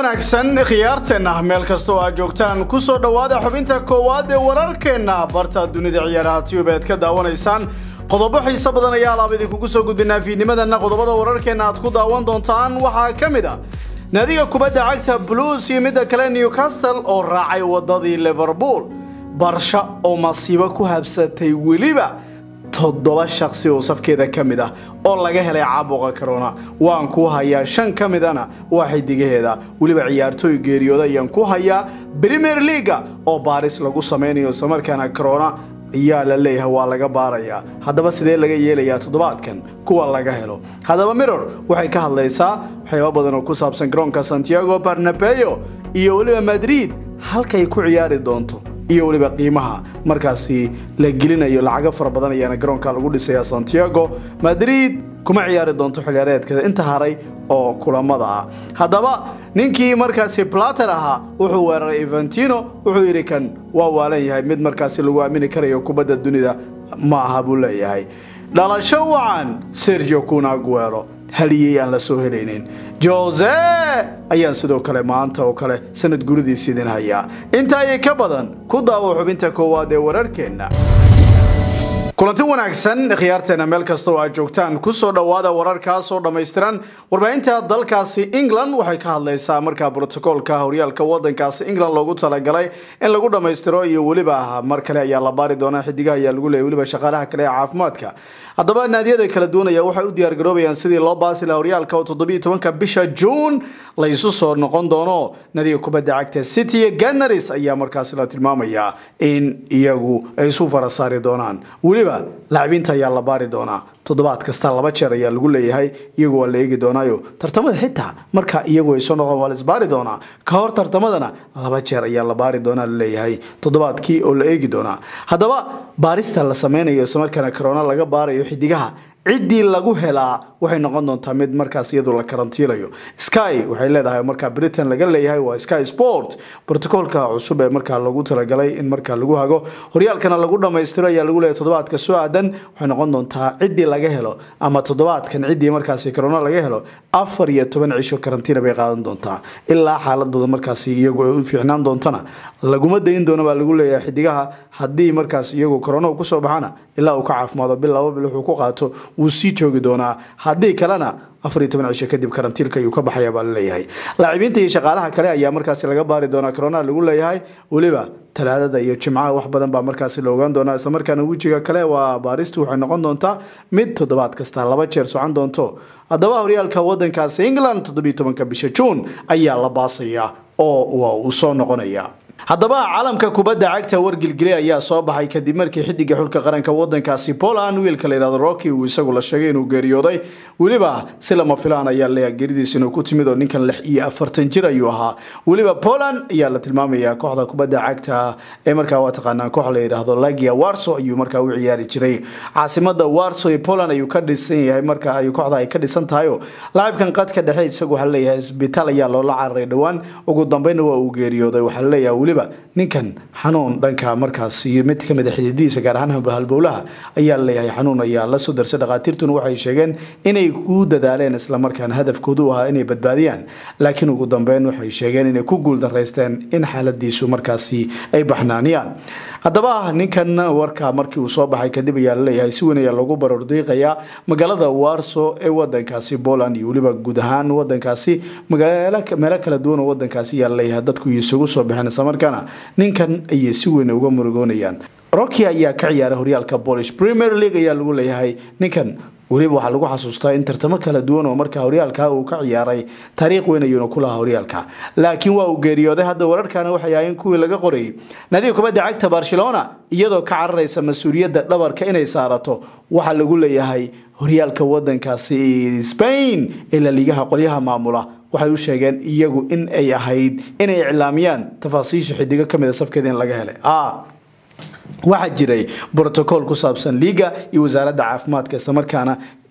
wanaagsan khiyaarteenna meel kasta oo aad joogtaan ku soo dhowaada xubinta koowaad ee wararkeenna barta dunida ciyaaraha tube aad ka daawanaysaan qodobo xiiso badan ayaa alaab idinkugu soo gudbinaa fiidnimadana qodobada wararkeenna aad ku daawan doontaan waxaa ka mid a naadiga kubadda cagta blues iyo midda kale newcastle oo raacay wadadii liverpool barsha oo masiibo ku habsatay weliba toddoba shaqsi oo safkeeda ka mid ah oo laga helay caabuqa corona waan ku hayaa shan ka midana waa xidigaheeda weliba ciyaartooy geeriyooda ayaan ku hayaa premier leaga oo baaris lagu samaynayo islamarkaana corona ayaa la leeyahay waa laga baarayaa haddaba sidee laga yeelayaa toddobaadkan kuwa laga helo haddaba mirror waxay ka hadlaysaa waxyaaba badan oo ku saabsan garoonka santiago barnabeo iyo weliba madrid halkay ku ciyaari doonto iyo weliba qiimaha markaasi la gelinayo lacago fara badan ayaana garoonka lagu dhisayaa santiago madrid kuma ciyaari doonto xiliyaareedkeeda inta haray oo kulamada ah haddaba ninkii markaasi plater ahaa wuxuu weeraray eventino wuxuu yidhi kan waa waalan yahay mid markaasi lagu aamini karayo kubadda dunida ma aha buu leeyahay dhalasho wacan sergio cunaguero haliyey aan la soo helaynin jose ayaan sidoo kale maanta oo kale sanad guridiis idin hayaa inta ayay ka badan ku daawo xubinta koowaad ee wararkeenna kulanti wanaagsan khiyaarteena meel kasta oo aad joogtaan kusoo dhowaada wararkaasoo dhammaystiran warbaahinta dalkaasi england waxay ka hadlaysaa markaa brotocoolka horyaalka wadankaasi england loogu talagalay in lagu dhammaystiro iyo weliba mar kale ayaa la baari doonaa xidigaha ayaa lagu leeyay weliba shaqaalaha kale ee caafimaadka haddaba naadiyada kala duwanaya waxay u diyaargaroobayaan sidii loo baasi laha horyaalka oo toddobiiyo tobanka bisha juun la isu soo noqon doono naadiga kubadda cagta city ganaris ayaa markaasi la tilmaamayaa in iyagu ay isu fara saari doonaan weliba lacabiinta ayaa la baari doonaa toddobaad kasta laba jeer ayaa lagu leeyahay iyagu waa la eegi doonaayo tartamada xitaa marka iyagu ay soo noqon waa la isbaari doonaa ka hor tartamadana laba jeer ayaa la baari doonaa laleeyahay toddobaadkii oo la eegi doonaa haddaba baarista la sameynayo islamarkaana corona laga baarayo xidigaha ciddii lagu helaa waxay noqon doontaa mid markaas iyadu la karantiilayo sky waxay leedahay markaa britain laga leeyahay waa sky sport brotocoolka cusub ee markaa lagu talagalay in markaa lagu hago horyaalkana lagu dhammaystiro ayaa lagu leeyahay toddobaadka soo aadan waxay noqon doontaa ciddii laga helo ama toddobaadkan ciddii markaasi corona laga helo afar iyo toban cisho karantiina bay qaadan doontaa ilaa xaaladooda markaasi iyagu ay u fiicnaan doontana laguma dayin doono baa lagu leeyahay xidigaha haddii markaas iyagu corona kusoo baxana ilaa uu ka caafimaado bil laba bil wuxuu ku qaato wuu sii joogi doonaa haddii kalena afar iyo toban cisho kadib karantiilka ayuu ka baxaya baa laleeyahay laacibiinta iyo shaqaalaha kale ayaa markaasi laga baari doonaa corona lagu leeyahay weliba talaadada iyo jimcaha wax badan baa markaasi la ogaan doonaa islamarkaana wejiga kale waa baaristu waxay noqon doontaa mid toddobaad kasta laba jeer socon doonto haddaba horyaalka wadankaasi england toddobiyo tobanka bisha juun ayaa la baasaya oo waa uu soo noqonaya haddaba caalamka kubadda cagta wargilgile ayaa soo baxay kadib markii xidiga xulka qaranka wadankaasi poland wiilka la yidhahdo rocky uu isagu la sheegay inuu geeriyooday weliba si lama filaan ayaa leeyahay geeridiis inuu ku timid oo ninkan lix iyo afartan jir ayuu ahaa weliba poland ayaa la tilmaamayaa kooxda kubadda cagta ee markaa waa taqaanaa koox la yidhaahdo lagia warso ayuu markaa u ciyaari jiray caasimada warso ee poland ayuu ka dhisan yahay marka ay kooxda ay ka dhisan tahayo laacibkan qadka dhexe isagu waxaa leeyahay isbitaal ayaa loola cararay dhowaan ugu dambeynna waa uu geeriyooday waxaa leeyahay weliba ninkan xanuun dhanka markaas iyo mid ka mid a xididihiisa gaar ahaan halbowlaha ayaa leeyahay xanuun ayaa la soo darsay dhakhaatiirtuna waxay sheegeen inay ku dadaaleen islamarkaana hadafkoodu ahaa inay badbaadiyaan laakiin ugu dambeyn waxay sheegeen inay ku guuldaraysteen in xaaladiisu markaasi ay baxnaaniyaan haddaba ninkan warka markii uu soo baxay kadib ayaa laleeyahay si weyn ayaa lagu barordiiqayaa magaalada warso ee wadankaasi poland iyo weliba guud ahaan wadankaasi meelo kala duwan oo wadankaasi ayaa laleeyahay dadku isugu soo baxeen islamarkaana ninkan ayay si weyn uga murugoonayaan rocky ayaa ka ciyaaray horyaalka polish premier league ayaa lagu leeyahay ninkan weliba waxaa lagu xasuustaa in tartamo kala duwan oo markaa horyaalka uu ka ciyaaray taariikh weyn ayuuna ku lahaa horyaalka laakiin waa uu geeriyooday hadda wararkana waxay ahayn kuwii laga qorayay naadiga kubadda cagta barcelona iyadoo ka cararaysa mas-uuliyadda dhabarka inay saarato waxaa lagu leeyahay horyaalka wadankaasi spain ee laliigaha qolyaha maamula waxay u sheegeen iyagu in ay ahayd inay iclaamiyaan tafaasiisha xidigo kamid a safkeeda in laga helay waxaa jiray brotocool ku saabsan liiga iyo wasaaradda caafimaadka islamarkaana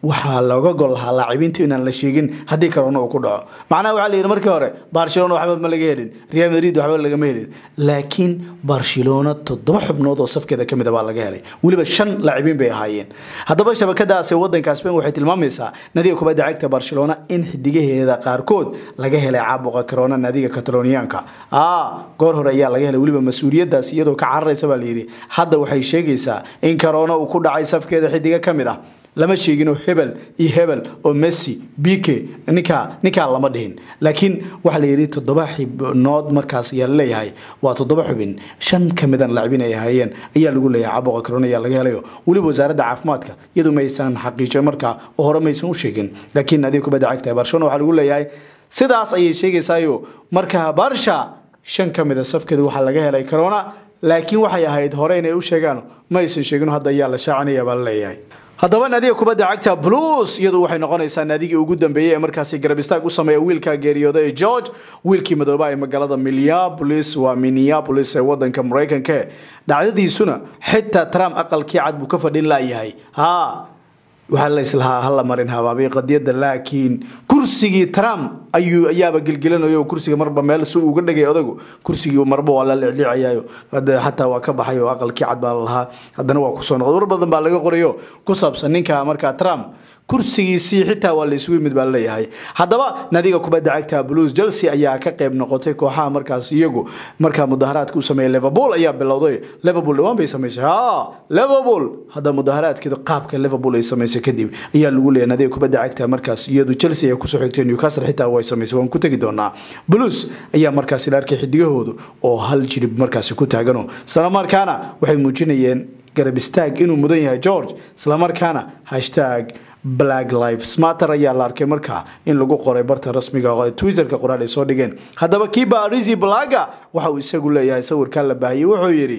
waxaa looga gol lahaa laacibiintu inaan la sheegin haddii corona uu ku dhaco macnaha waxaa la yidhi markii hore barcelona waxba ma laga helin real madrid waxba lagama helin laakiin barcelona toddoba xubnood oo safkeeda ka mid a baa laga helay weliba shan laacibiin bay ahaayeen haddaba shabakadaasi wadanka spain waxay tilmaamaysaa nadiga kubadda cagta barcelona in xidigaheeda qaarkood laga helay caabuqa corona nadiga kataloniyaanka goor hore ayaa laga helay weliba mas-uuliyadaas iyadoo ka cararaysa baa layidhi hadda waxay sheegaysaa in corona uu ku dhacay safkeeda xidiga ka mid ah lama sheegino hebel iyo hebel oo messi bike ninkaa ninkaa lama dhihin laakiin waxaa la yidhi toddoba xibnood markaas ayaa laleeyahay waa toddoba xubin shan ka midan laacibin ay ahaayeen ayaa lagu leeyahay caabuqa corona ayaa laga helayo weliba wasaaradda caafimaadka iyadu maysan xaqiijin markaa oo hore maysan u sheegin laakiin adiga kubadda cagta barcelona waxaa lagu leeyahay sidaas ayay sheegaysaayo markaa barsha shan ka mida safkeeda waxaa laga helay corona laakiin waxay ahayd hore inay u sheegaan ma aysan sheegin hadda ayaa la shaacinaya baa la leeyahay haddaba naadiga kubadda cagta blues iyadu waxay noqonaysaa naadigii ugu dambeeyey ee markaasi garab istaag u sameeya wiilka geeriyooda ee george wiilkii madooba ee magaalada minneapolis waa minneapolis ee wadanka maraykanka dhacdadiisuna xitaa trump aqalkii cad buu ka fadhin laayahay ha waxaa la islahaa hala marin habaabay qadiyada laakiin kursigii trump ayuu ayaaba gelgelinayo kursiga marba meel si uga dhagay odagu kursigii marba waa la liclicayayo xataa waa ka baxay oo aqalkii cad baa lalahaa haddana waa kusoo noqday war badan baa laga qorayo ku saabsan ninka markaa trump kursigiisii xitaa waa la isugu yimid baa laleeyahay haddaba nadiga kubadda cagta blues chelsea ayaa ka qayb noqotay kooxaha markaas iyagu markaa mudaharaadka u sameeyay liverpool ayaa bilowday liverpool dhawaan bay samaysay ha liverpool hadda mudaharaadkeedu qaabka liverpool ay samaysay kadib ayaa lagu leeyahay nadiga kubadda cagta markaas iyadu chelsea ay kusoo xigtay newcastle xitaa way samaysay waan ku tegi doonaa blues ayaa markaas la arkay xidigahoodu oo hal jirib markaasi ku taagano islamarkaana waxay muujinayeen garab istaag inuu mudan yahay george islamarkaana hashtag black lives matter ayaa la arkay markaa in lagu qoray barta rasmiga oo twitterka qoraal ay soo dhigeen haddaba kiiba arisi blaga waxa uu isagu leeyahay sawirkan la baahiyey wuxuu yidhi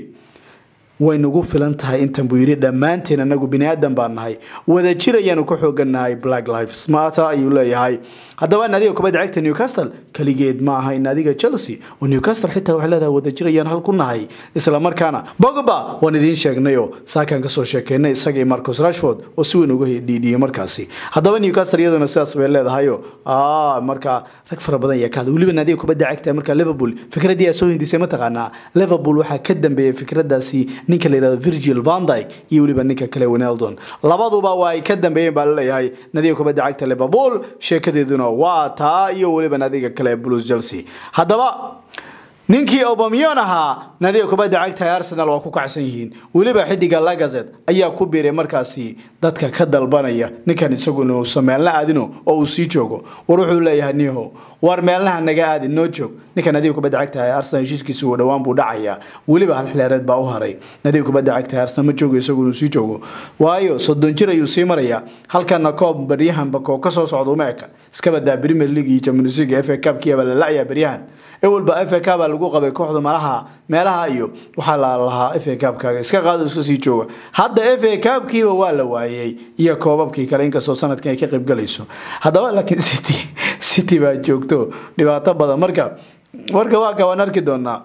way nagu filan tahay intan buu yidhi dhammaanteen anagu bini aadan baan nahay wada jir ayaanu ka xoogannahay black lives matter ayuu leeyahay haddaba naadiga kubadda cagta newcastle keligeed ma aha in naadiga chelsea oo newcastle xitaa waxay leedahay wada jir ayaan hal ku nahay isla markaana bogba waan idiin sheegnayo saakaan kasoo sheekeynay isagii marcus rashford oo si weyn uga dhiidhiyey markaasi haddaba newcastle iyaduna sidaas bay leedahayo markaa rag fara badan ayaa ka hadlay weliba naadiga kubadda cagta markaa liverpool fikraddii aa soo hindisay mataqaanaa liverpool waxaa ka dambeeyay fikradaasi ninka la yihahdo virgil vandyke iyo weliba ninka kale winaldon labaduba waa ay ka dambeeyeen baa laleeyahay nadiga kubadda cagta liverpool sheekadeeduna waa taa iyo weliba nadiga kale blues chelsea haddaba ninkii obamion ahaa nadiga kubadda cagta ee arsenal waa ku kacsan yihiin weliba xidiga lagazet ayaa ku biiray markaasi dadka ka dalbanaya ninkan isaguna uusan meelna aadino oo uu sii joogo war wuxuu leeyahay niho war meelnaha naga aadin noo joog ninka nadiga kubadda cagta ee arsenal heshiiskiisa uu dhowaan buu dhacayaa weliba hal xilaareed baa u haray nadiga kubadda cagta ee arsenal ma joogo isaguna uu sii joogo waayo soddon jir ayuu sii marayaa halkana koob baryahanba koo ka soo socda uma eka iska badaa premier league iyo champions league f a cupkiiba la la-ayaa baryahan ewalba f a cup baa lagu qabay kooxda malaha meelaha iyo waxaa la lahaa f a cupkaaga iska qaado iska sii jooga hadda f a cupkiiba waa la waayey iyo koobabkii kale inkastoo sanadkan ay ka qaybgalayso haddaba laakiin city city baa joogto dhibaato badan marka marka waa kabaan arki doonaa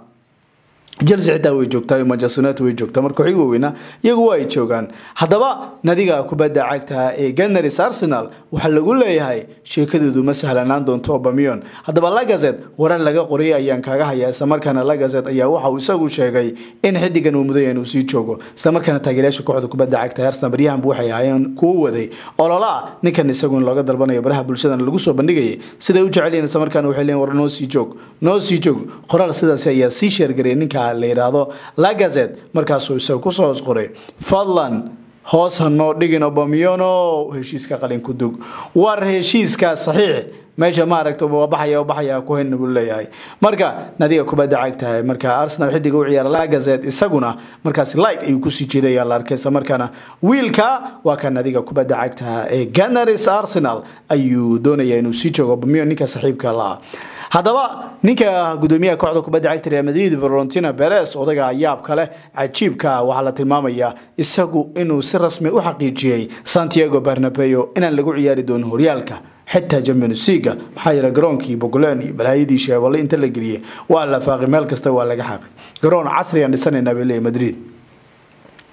chelsea xitaa way joogtaa manchester united way joogtaa marka xig waaweyna iyagu waa ay joogaan haddaba nadiga kubadda cagta ee gunners arsenal waxaa lagu leeyahay sheekadeedu ma sahlanaan doonto obamion haddaba lagazet warar laga qoriyay ayaan kaaga hayaa islamarkaana lagazet ayaa waxa uu isagu sheegay in xidigan uu mudaya inuu sii joogo islamarkaana taageerayaasha kooxda kubadda cagta arsenal baryahanba waxay ahaayeen kuwa waday ololaa ninkan isagu in looga dalbanayo baraha bulshadana lagu soo bandhigayay siday u jecelyihin islamarkaana waxay leeyihin war noo sii joog noo sii joog qoraal sidaasi ayaa sii sheergariyay ninka la yidhaahdo lagazet markaasuu isaga kusoo hoos qoray fadlan hoos hanoo dhigin obamiono heshiiska qalin ku dug war heshiiska saxiix meesha maaragta waa baxaya baxaya ku hayna buu leeyahay marka nadiga kubadda cagtahay marka arsenal xidiga u ciyaara lagazet isaguna markaasi like ayuu kusii jeeday ayaa la arkay isla markaana wiilka waa ka nadiga kubadda cagtaha ee gunners arsenal ayuu doonaya inuu sii joogo obamion ninka saxiibka laha haddaba ninka gudoomiyaha kooxda kubadda cagta real madrid valentina beres odaga yaab kale cajiibka waxaa la tilmaamayaa isagu inuu si rasmi u xaqiijiyey santiago barnabeo inaan lagu ciyaari doonin horyaalka xitaa champions leaga maxaa yeele garoonkii bogolan iyo balaayadii sheeballe inta la geliyey waa la faaqi meel kasta waa laga xaaqay garoon casriyan dhisanaynaa bay leeyahy madrid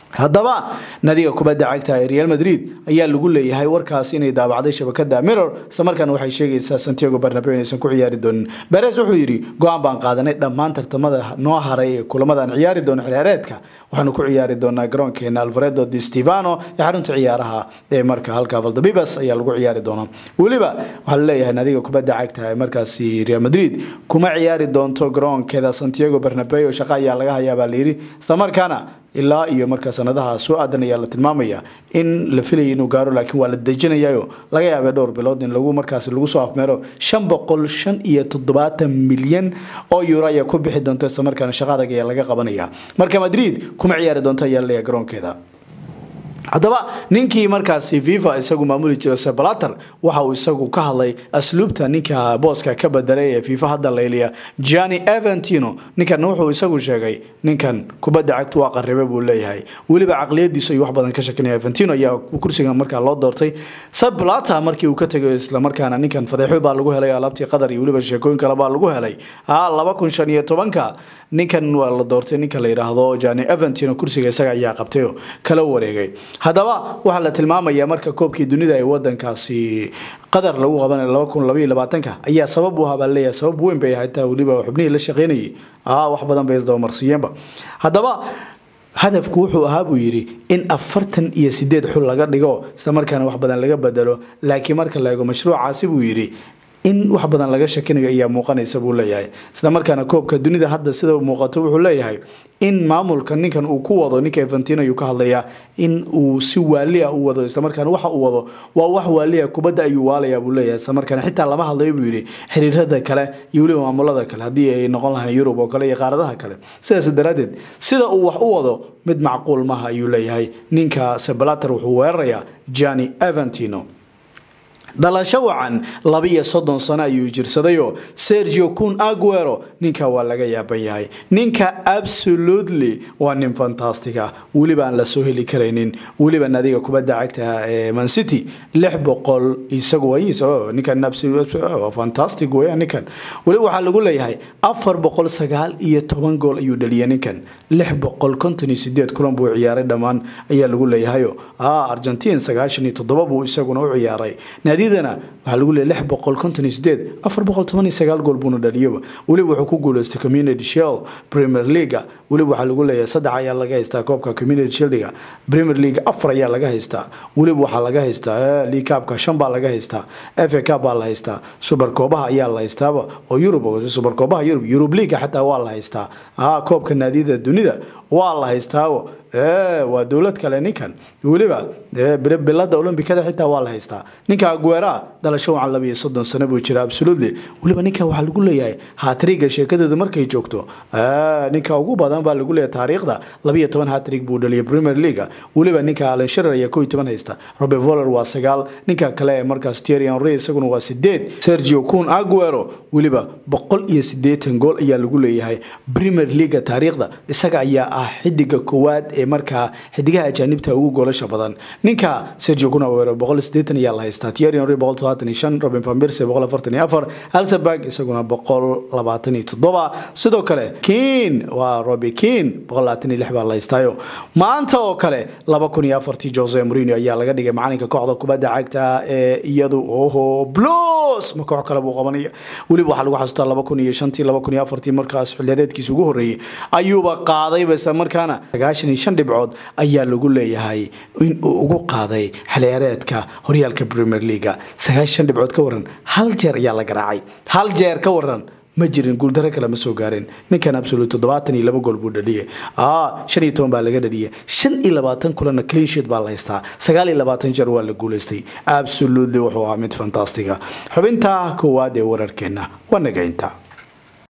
haddaba nadiga kubadda cagta ee real madrid ayaa lagu leeyahay warkaas inay daabacday shabakada mirror isla markaana waxay sheegaysaa santiago barnabeo inaysan ku ciyaari doonin beres wuxuu yidhi go-aan baan qaadanay dhammaan tartamada noo haray ee kulamadan ciyaari doono xilciyaareedka waxaanu ku ciyaari doonaa garoonkeena alvaredo di stevano ee xarunta ciyaaraha ee marka halka valdebibas ayaa lagu ciyaari doonaa weliba waxaa laleeyahay nadiga kubadda cagta ee markaasi real madrid kuma ciyaari doonto garoonkeeda santiago barnabeo shaqa ayaa laga hayaa baa layidhi isla markaana ilaa iyo markaa sanadaha soo aadan ayaa la tilmaamaya in la filaya inuu gaaro laakiin waa la dejinayayo laga yaabay dhowr bilood in lagu markaas lagu soo afmeero shan boqol shan iyo toddobaatan milyan oo euro ayaa ku bixi doonta isla markaana shaqa adag ayaa laga qabanaya marka madrid kuma ciyaari doonto ayaa laleeyahay garoonkeeda haddaba ninkii markaasi fifa isagu maamuli jiro sebalater waxa uu isagu ka hadlay asluubta ninka booska ka bedelay ee fifa hadda layliya gianni eventino ninkan wuxuu isagu sheegay ninkan kubadda cagtu waa qaribe buu leeyahay weliba caqliyadiisu ay wax badan ka shakinaya eventino ayaa kursigan markaa loo doortay sebalater markii uu ka tegay islamarkaana ninkan fadeexo baa lagu helay alaabtii qatar iyo weliba sheekooyin kale baa lagu helay ha laba kun shan iyo tobanka ninkan waa la doortay ninka la yidhaahdo gianni eventino kursiga isaga ayaa qabtay oo kala wareegay haddaba waxaa la tilmaamayaa marka koobkii dunida ee wadankaasi qatar lagu qabanay laba kun labaiyo labaatanka ayaa sabab u ahaa baa leeyahay sabab weyn bay ahayd taa weliba xubnihii la shaqeynayay aa wax badan bay isdabamarsiiyeenba haddaba hadafku wuxuu ahaa buu yidhi in afartan iyo sideed xul laga dhigo isla markaana wax badan laga bedelo laakiin marka la eego mashruucaasi buu yidhi in wax badan laga shakinayo ayaa muuqanaysa buu leeyahay isla markaana koobka dunida hadda sida muuqato wuxuu leeyahay in maamulka ninkan uu ku wado ninka eventino ayuu ka hadlayaa in uu si waali ah u wado islamarkaana waxa uu wado waa wax waali ah kubadda ayuu waalaya buu leeyahay islamarkaana xitaa lama hadlayo buu yidhi xiriirada kale iyo weliba maamulada kale haddii ay noqon lahayn yurub oo kale iyo qaaradaha kale sidaas daraaddeed sida uu wax u wado mid macquul maaha ayuu leeyahay ninka sebalater wuxuu weerarayaa gianni eventino dhalasho wacan labiyo soddon sano ayuu jirsadayoo sergio kun aguero ninka waa laga yaaban yahay ninka absolutely waa nin fantastic ah weliba aan la soo heli karaynin weliba nadiga kubadda cagta ee mancity lix boqol isagu wayiis ninkan fantastic weya ninkan weliba waxaa lagu leeyahay afar boqol sagaal iyo toban gool ayuu dhaliyay ninkan lix boqol konton iyo sideed kulan buu ciyaaray dhammaan ayaa lagu leeyahayo argentine sagaashan iyo toddoba buu isaguna u ciyaaray naadiyadana waxaa lagu leeyahay lix boqol konton iyo sideed afar boqol toban iyo sagaal gool buuna dhaliyaba weliba wuxuu ku guuleystay community shield premier leaga weliba waxaa lagu leeyahay saddex ayaa laga haystaa koobka community shieldiga premier league afar ayaa laga haystaa weliba waxaa laga haystaa league cupka shan baa laga haystaa fa cup baa la haystaa super koobaha ayaa la haystaaba oo yurub super koobaha yurub yurub leaga xataa waa la haystaa koobka naadiyada dunida waa la haystaawo waa dowlad kale ninkan weliba bilada olombikada xitaa waa la haystaa ninka aguera dhalasho wacan labiyo soddon sano buu jira absolutely weliba ninka waxaa lagu leeyahay hatriga sheekadeedu markay joogto ninka ugu badan baa lagu leeyahay taariikhda labiyo toban hatrig buu dhaliyay premier leaga weliba ninka alan shirer ayaa koo iyo toban haysta robert voller waa sagaal ninka kale ee markaas thierry henry isaguna waa sideed sergio kun aguero weliba boqol iyo sideetan gool ayaa lagu leeyahay premier leaga taariikhda isaga ayaa ah xidiga koowaad ee markaa xidigaha ajaanibta ugu goolasha badan ninka sergio kun aguero boqol sideetan ayaa la haystaa thierry henry boqol todobaatan iyo shan robin van persie boqol afartan iyo afar alsenberg isaguna boqol labaatan iyo toddoba sidoo kale kiin waa robi kiin boqol labaatan iyo lix baa la haystaayo maanta oo kale laba kun iyo afartii jose mourinho ayaa laga dhigay macalinka kooxda kubadda cagta ee iyadu oho blos ma koox kale buu qabanaya weliba waxaa lagu xasuustaa laba kun iyo shantii laba kun iyo afartii markaas xilliyareedkiisa ugu horreeyey ayuuba qaadayba isla markaana sagaashan iyo shan dhibcood ayaa lagu leeyahay in uu ugu qaaday xilciyaareedka horyaalka premier leaga sagaashan dhibcood ka waran hal jeer ayaa la garaacay hal jeer ka waran ma jirin guuldaro kale ma soo gaarin ninkan absolut toddobaatan iyo laba gool buu dhaliyay shan iyo toban baa laga dhaliyay shan iyo labaatan kulanna cleansheet baa la haystaa sagaal iyo labaatan jeer waa la guulaystay absolutely wuxuu ahaa mid fantastiga xubinta koowaad ee wararkeenna waa nagaynta